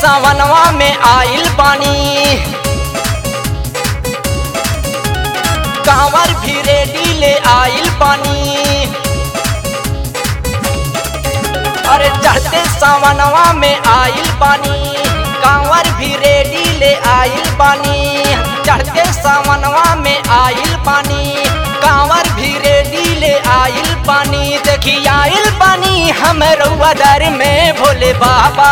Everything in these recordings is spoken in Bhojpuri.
सावनवा में आइल पानी कांवर भी रेडी ले आइल पानी अरे चढ़ते सावनवा में आइल पानी कांवर भी रेडी ले आइल पानी चढ़ते सावनवा में आइल पानी कांवर भी रेडी ले आइल पानी देखी आइल पानी हम रउआ दर में भोले बाबा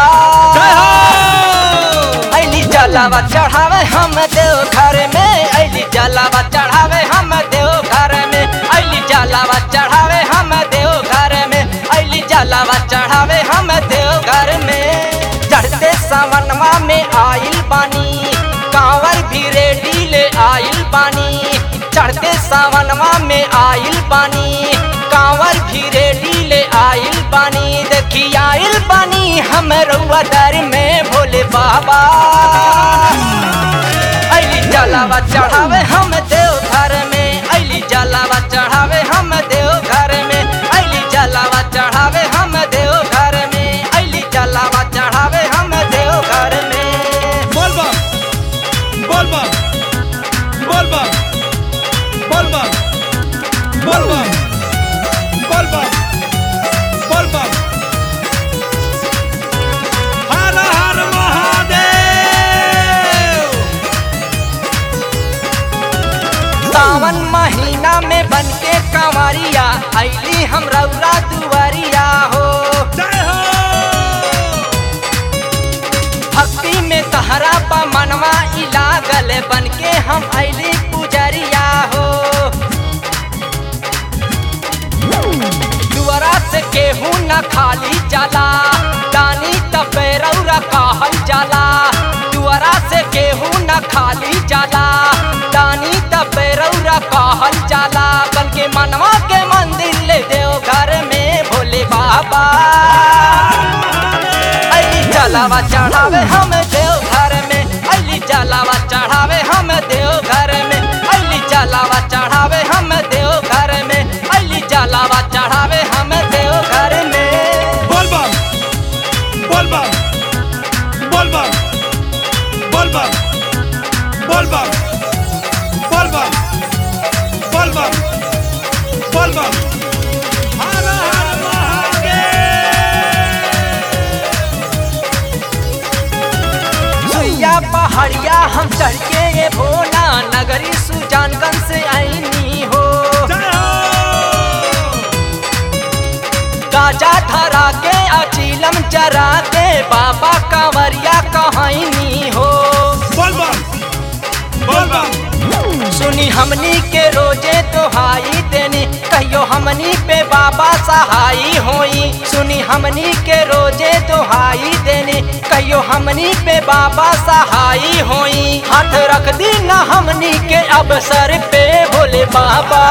अली जलावा चढ़ावे हम देव घर में अली जलावा चढ़ावे हम देव घर में अली जलावा चढ़ावे हम देव घर में अली जलावा चढ़ावे हम देव घर में चढ़ते सावनवा में आइल पानी कांवर भी रेडी ले आइल पानी चढ़ते सावनवा में आइल पानी कांवर भी रेडी ले आइल पानी देखी आइल पानी हम रउआ दर में भोले बाबा अली जलावा चढ़ावे हम देव घर में अली जलावा चढ़ावे हम देव घर में अली जलावा चढ़ावे हम देव घर में अली जलावा चढ़ावे हम देव घर में बोल बम बोल बम बोल बम बोल बम बोल बम बोल बम बोल बम हर हर महादेव सावन महीना में बन के कंवरिया अली हम रउरा दुआरिया हो जय हो भक्ति में तहरा पा मनवा ई लागल बन के हम अली पुजरिया हो दुआरा से केहू न खाली जाला दानी तपेरौरा कहल जाला दुआरा से केहू न खाली जाला दानी तपेरौरा कहल जाला बल्कि मनवा के मंदिर ले देव घर में भोले बाबा अली जलावा चढ़ावे हम देव घर में अली जलावा चढ़ावे हम देव घर में अली जलावा चढ़ावे हम देव घर में अली जलावा चढ़ावे हम देव घर में बोल बम बोल बम बोल बम बोल बम बोल बम बोल बम बोल बम बोल बम हर हर महादेव सुइया पहाड़िया हम चढ़ के ये भोला नगरी सुजानगंज से आईनी हो जय हो गाजा धरा के अचीलम चरा के बाबा कंवरिया कहनी हो बोल बम बोल बम सुनी हमनी के रोजे तोहाई देनी कहियो हमनी पे बाबा सहाई होई सुनी हमनी के रोजे तोहाई देनी कहियो हमनी पे बाबा सहाई होई हाथ रख दी ना हमनी के अवसर पे भोले बाबा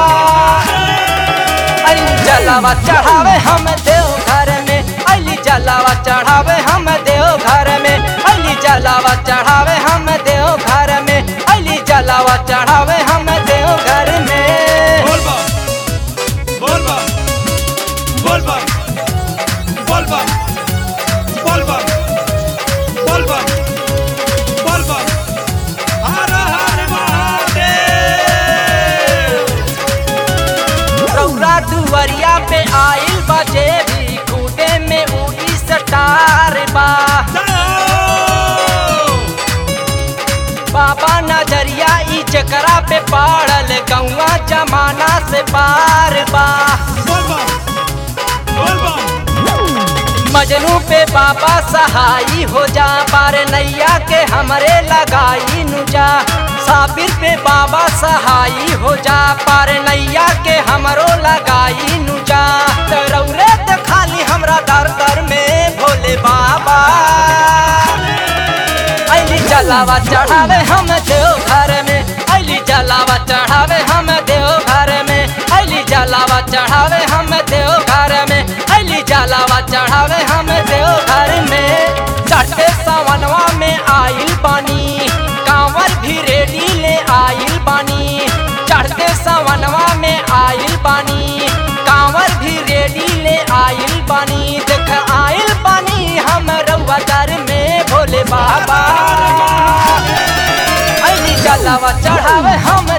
अली जलावा चढ़ावे हम देव घर में अली जलावा चढ़ावे हम देव घर में अली जलावा चढ़ावे हम देव घर में अली जलावा चढ़ावे हम देव घर में बोल बम बोल बम बोल बम बोल बम बोल बम बोल बम बोल बम हर हर महादेव रौरा दुवरिया पे आइल बजे भी खूटे में उड़ी सटार बा जय हो बाबा नजरिया ई चकरा पे पाड़ल गौवा जमाना से पार बा बोल बम बोल बम मजनू पे बाबा सहाई हो जा पार नैया के हमरे लगाई नुजा साबिर पे बाबा सहाई हो जा पार नैया के हमरो लगाई नुजा रौरे तो खाली हमरा दर दर में भोले बाबा अली जलावा चढ़ावे हम देव घर में अली जलावा चढ़ावे हम देव घर में अली जलावा चढ़ावे हम देव घर में अली जलावा चढ़ावे हम देव घर में चढ़ते सावनवा में आइल पानी कांवर भी रेडी ले आइल पानी चढ़ते सावनवा में आइल पानी कांवर भी रेडी ले आइल पानी देख आइल पानी हम रउआ दर में भोले जलावा चढ़ावे हम